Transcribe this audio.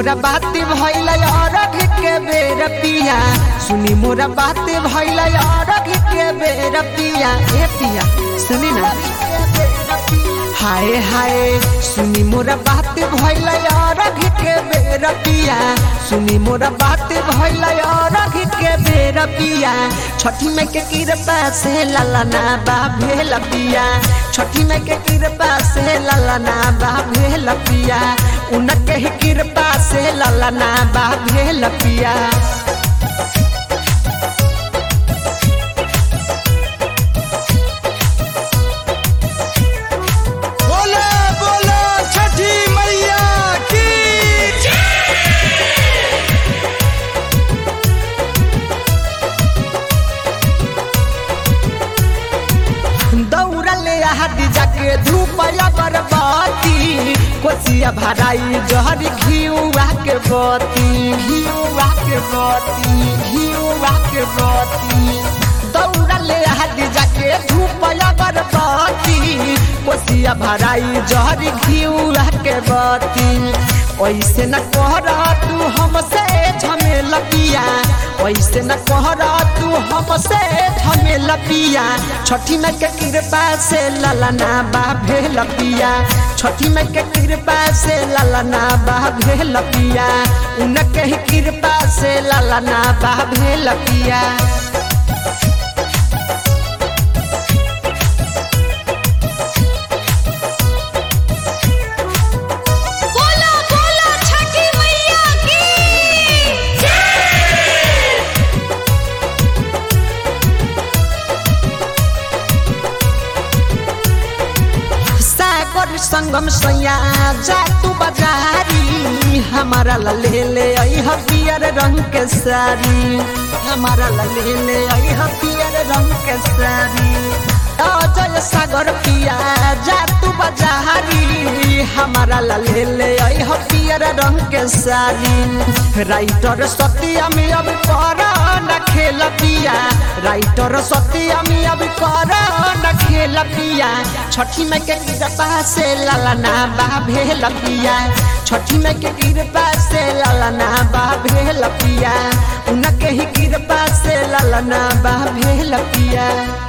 मोरा बात भइल अरघ के बेर पिया सुनी मोरा बात भइल अरघ के बेर पिया ए पिया सुनी ना हाय हाय सुनी मोरा बात भइल अरघ के बेर पिया सुनी मोरा बात भइल अरघ के बेर पिया छठी में के कृपा से ललना बा भेल पिया छठी में के कृपा से ललना बा भेल पिया उनके ही कृपा से ललना बा भेल पिया बोलो बोलो छठी मैया की दौड़ले हाथी जाके धूपया बरबाती कोसिया भराई जहर घियुआ के बती घियुआ के बती घियुआ के बती दौड़ले हाथी जाके धूपया बरबाती कोसिया भराई जहर घियुआ के बती ऐसे न कहरा तू हमसे झमेल पिया ऐसे न कहरा तू हमसे झमेल पिया छठी में के कृपा से ललना बा भेल पिया छठी में के कृपा से ललना बा भेल पिया उनके ही कृपा से ललना बा भेल पिया बोलो बोलो छठी मैया की सागर संगम सैया जा तू बाजारी हमारा ला ले ले आई ह पियर रंग के साड़ी हमारा ला ले ले आई ह पियर रंग के साड़ी अजय सागर पिया जा तू बाजारी हमारा ला ले ले आई ह पियर रंग के साड़ी राइटर सत्या में अब कर न खेल पिया राइटर सत्या में अब कर न खेल पिया छठी में के कृपा से ललना बा भेल पिया छठी में के कृपा से ललना बा भेल पिया उनके ही कृपा से ललना बा भेल पिया